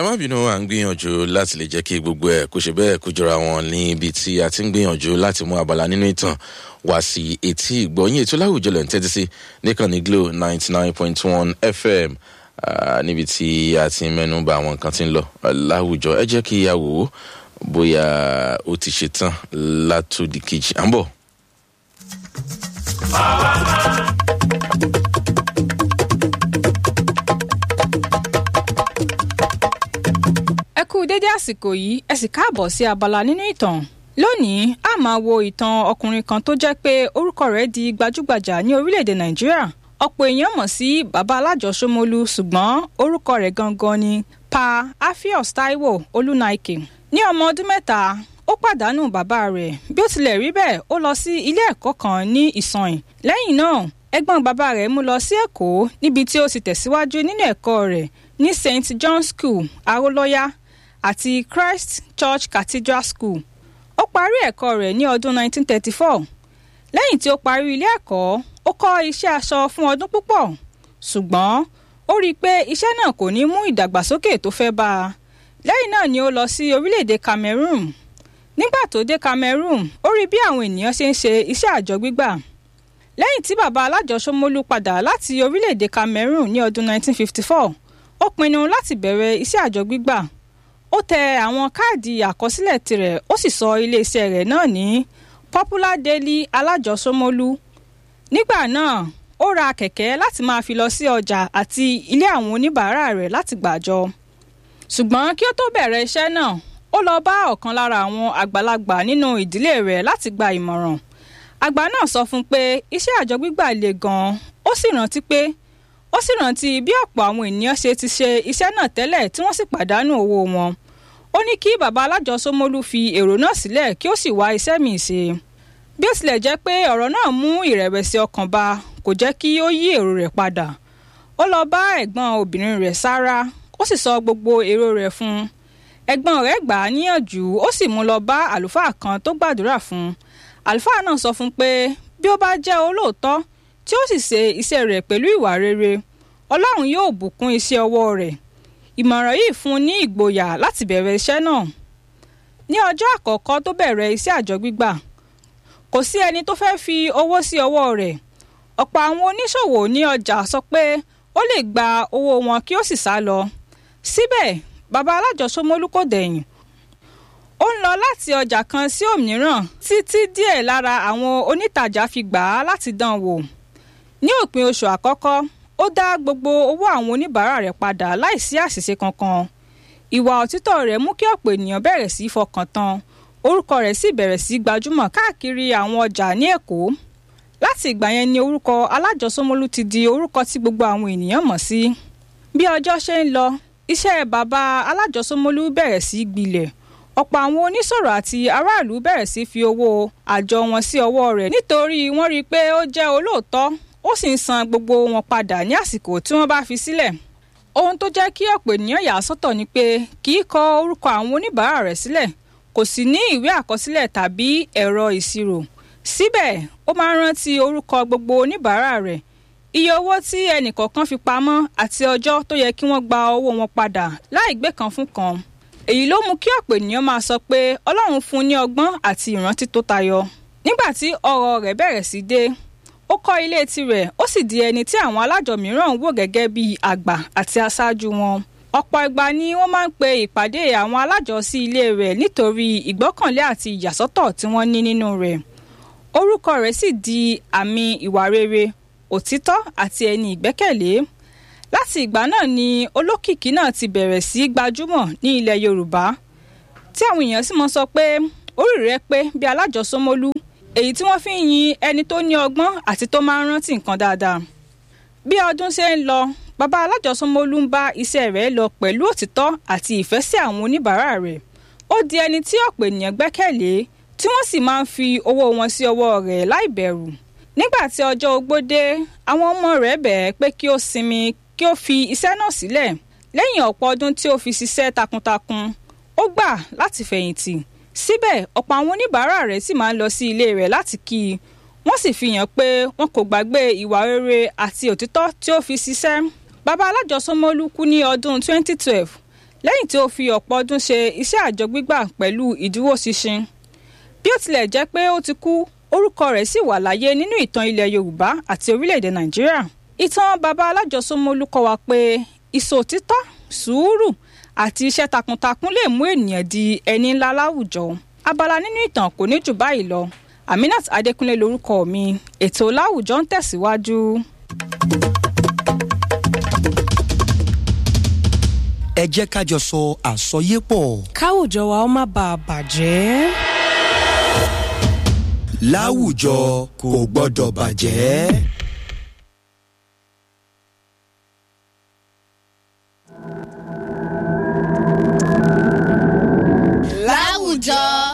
má bínú à ń gbìyànjú láti lè jẹ́ kí gbogbo ẹ̀ kó ṣe bẹ́ẹ̀ kó jọra wọn ní ibi tí a ti ń gbìyànjú láti mú abala nínú ìtàn wá sí etí ìgbọ̀nyìn ètò láwùjọ lẹ̀ ń tẹ́tí sí níkànnì glo ninety nine point one fm níbi tí a ti ń mẹ́nu bà àwọn nǹkan tí ń lọ láwùjọ ẹ jẹ́ kí a wò ó bóyá ó ti ṣe tán látòdì kejì à ń bọ̀. ẹ kú dédé àsìkò yìí ẹ sì káàbọ̀ sí abala nínú ìtàn lónìí a máa wo ìtàn ọkùnrin kan tó jẹ́ pé orúkọ rẹ̀ di gbajúgbajà ní orílẹ̀-èdè nàìjíríà ọ̀pọ̀ èèyàn mọ̀ sí baba alájọsọmọlú ṣùgbọ́n orúkọ rẹ̀ gangan ni pa afios taiwo olúnaike ní ọmọ ọdún mẹ́ta ó pàdánù bàbá rẹ̀ bí ó tilẹ̀ rí bẹ́ẹ̀ ó lọ sí ilé ẹ̀kọ́ kan ní ìsànyìn lẹ́yìn náà ẹ̀gbọ́n bàbá rẹ̀ mú lọ sí èkó níbi tí ó ti tẹ̀síwájú nínú ẹ̀kọ́ rẹ̀ ní st john school arólọ́yà àti christ church cathedral school ó parí ẹ̀kọ́ rẹ̀ ní ọdún 1934 lẹ́yìn tí ó parí ilé ẹ̀kọ́ ó kọ́ iṣẹ́ aṣọ fún ọdún púpọ̀ ṣùgbọ́n ó rí i pé iṣẹ́ náà kò ní mú ìdàgbàsókè tó fẹ́ bá a lẹ́yìn náà ni ó lọ sí orílẹ̀-èdè cameroon nígbà tó dé cameroon ó rí bí àwọn ènìyàn ṣe ń ṣe iṣẹ́ àjọ gbígbà lẹ́yìn tí bàbá alájọsọmọlú padà láti orílẹ̀-èdè cameroon ní ọdún 1954 ó pinnu láti bẹ̀rẹ̀ iṣẹ́ àjọ gbígbà ó tẹ àwọn káàdì àkọsílẹ̀ tirẹ̀ ó sì sọ iléeṣẹ́ rẹ̀ náà ní popular daily alájọsọmọlú nígbà náà ó ra kẹ̀kẹ́ láti máa fi lọ sí ọjà àti ilé àwọn oníbàárà rẹ̀ láti gbàjọ ṣùgbọ́n kí ó tó bẹ̀rẹ̀ iṣẹ́ náà ó lọ bá ọ̀kan lára àwọn àgbàlagbà nínú ìdílé rẹ̀ láti gba ìmọ̀ràn àgbà náà sọ fún un pé iṣẹ́ àjọ gbígbà le gan-an ó sì rántí pé ó sì rántí bí ọ̀pọ̀ àwọn ènìyàn ṣe ti ṣe iṣẹ́ náà tẹ́lẹ̀ tí wọ́n sì pàdánù owó wọn ó ní kí bàbá alájọsọmọlú fi èrò náà sílẹ̀ kí ó sì wá iṣẹ́ míì ṣe bí ó tilẹ̀ jẹ́ pé ọ̀rọ̀ náà mú ìrẹ̀wẹ̀sì ọkàn bá kò jẹ́ kí ó yí èrò rẹ̀ padà ó lọ bá ẹ̀gbọ́n obìnrin rẹ̀ sára ó sì sọ gbogbo èrò rẹ̀ fún un ẹ̀gbọ́n rẹ̀ gbà á níyànjú ó sì mú lọ bá àlùfáà kan tó gbàdúrà fún un àlùfáà náà sọ fún un pé bí ó bá jẹ́ olóòótọ́ tí ó sì ṣe iṣẹ́ rẹ̀ pẹ̀lú ìwà rere ọlọ́run yóò bùkún iṣẹ́ ọwọ́ rẹ̀ ìmọ̀ràn yìí fún un ní ìgboyà láti bẹ̀rẹ̀ iṣẹ́ náà ní ọjọ́ àkọ́kọ́ tó bẹ̀rẹ̀ iṣẹ́ àjọ gbígbà kò sí ẹni tó fẹ́ fi owó sí ọwọ́ rẹ̀ ọ̀pọ̀ àwọn oníṣòwò ní ọjà sọ pé ó lè gba owó wọn kí ó sì sá lọ síbẹ̀ bàbá alájọsọmọlú kò dẹ̀yìn ó ń lọ láti ọjà kan sí òmíràn títí díẹ̀ lára àwọn onítàjà fi gbà á láti dán wò ní òpin oṣù àkọ́kọ́ ó dá gbogbo owó àwọn oníbàárà rẹ̀ padà láìsí àṣìṣe kankan ìwà òtítọ́ rẹ̀ mú kí ọ̀pọ̀ ènìyàn bẹ̀rẹ̀ sí í fọkàn tán orúkọ rẹ̀ sì bẹ̀rẹ̀ sí gbajúmọ̀ káàkiri àwọn ọjà ní èkó láti ìgbà yẹn ni orúkọ alájọsọmọlú ti di orúkọ tí gbogbo àwọn ènìyàn mọ̀ sí bí ọjọ́ ṣe ń lọ iṣẹ́ bàbá alájọsọmọlú bẹ̀rẹ̀ sí gbilẹ̀ ọ̀pọ̀ àwọn oníṣòro àti aráàlú bẹ̀rẹ̀ sí fi owó àjọ wọn sí ọwọ́ rẹ̀ nítorí wọ́n rí i pé ó jẹ́ olóòótọ́ ó sì ń san gbogbo wọn padà ní àsìkò tí wọ́n bá fi sílẹ̀ ohun tó jẹ́ kí ọ̀pọ̀ ènìyàn yà á sọ́tọ̀ ni pé kì í kọ orúkọ àwọn oníbàárà rẹ̀ sílẹ̀ kò sì ní ìwé àkọsílẹ̀ tàbí ẹ̀rọ ìṣirò síbẹ̀ ó máa ń rántí orúkọ gbogbo oníbàárà rẹ̀ iye owó tí ẹnìkọ̀ọ̀kan fi pamọ́ àti ọjọ́ tó yẹ kí wọ́n gba owó wọn padà láì gbé kan fún kan èyí ló mú kí ọ̀pọ̀ ènìyàn máa sọ pé ọlọ́run fún un ní ọgbọ́n àti ìrántí tó tayọ nígbà tí ọrọ̀ rẹ̀ bẹ̀rẹ̀ sí dé ó kọ́ ilé tirẹ̀ ó sì di ẹni tí àwọn alájọ mìíràn ń wò gẹ́gẹ́ bí àgbà àti aṣáájú wọn ọ̀pọ̀ ìgbà ni wọ́n máa ń pe ìpàdé àwọn alájọ sí ilé rẹ̀ nítorí ìgbọ́kànlé àti ìyàsọ́tọ̀ tí wọ́n ní nínú rẹ̀ orúkọ rẹ̀ sì di àmì ìwà rere òtítọ́ àti ẹni ìgbẹ́kẹ̀lé láti ìgbà náà ni olókìkí náà ti bẹ̀rẹ̀ sí gbajúmọ̀ ní ilẹ̀ yorùbá tí àwọn èèyàn sì mọ sọ pé orí rẹ̀ pé bí alájọsọmọlú èyí tí wọ́n fi ń yin ẹni tó ní ọgbọ́n àti tó máa ń rántí nǹkan dáadáa bí ọdún ṣe ń lọ bàbá alájọsọmọlú ń bá iṣẹ́ rẹ̀ lọ pẹ̀lú òtítọ́ àti ìfẹ́ sí àwọn oníbàárà rẹ̀ ó di ẹni tí ọ̀pọ̀ ènìyàn gbẹ́kẹ̀lé tí wọ́n sì máa ń fi owó wọn sí ọwọ́ rẹ̀ láì bẹ̀rù nígbà tí ọjọ́ ogbó dé àwọn ọmọ rẹ̀ bẹ̀ẹ́ pé kí ó sinmi kí ó fi iṣẹ́ náà sílẹ̀ lẹ́yìn ọ̀pọ̀ ọdún tí ó fi ṣiṣẹ́ takuntakun ó gbà láti fẹ̀yìntì síbẹ̀ ọ̀pọ̀ àwọn oníbàárà rẹ̀ sì máa ń lọ sí ilé rẹ̀ láti kí i wọ́n sì fi hàn pé wọn kò gbàgbé ìwà rere àti òtítọ́ tí ó fi ṣiṣẹ́ bàbá alájọsọmọlú kú ní ọdún 2012 lẹ́yìn tí ó fi ọ̀pọ̀ ọdún ṣe iṣẹ́ àjọ gbígbà pẹ̀lú ìdúróṣinṣin bí ó tilẹ̀ jẹ́ pé ó ti kú orúkọ rẹ̀ sì wà láyé nínú ìtàn ilẹ̀ yorùbá àti orílẹ̀-èdè nàìjíríà ìtàn baba alájọsọmọlú kọ́ wa pé ìṣòtítọ́ sùúrù àti iṣẹ́ takuntakun lè mú ènìyàn di ẹni ńlá láwùjọ abala nínú ìtàn kò ní jù báyìí lọ aminat adékúnlé lorúkọ mi ètò láwùjọ ń tẹ̀síwájú. ẹ jẹ́ ká jọ sọ àsọyépọ̀. káwùjọ wa ó má bàa bàjẹ́. láwùjọ kò gbọ́dọ̀ bàjẹ́.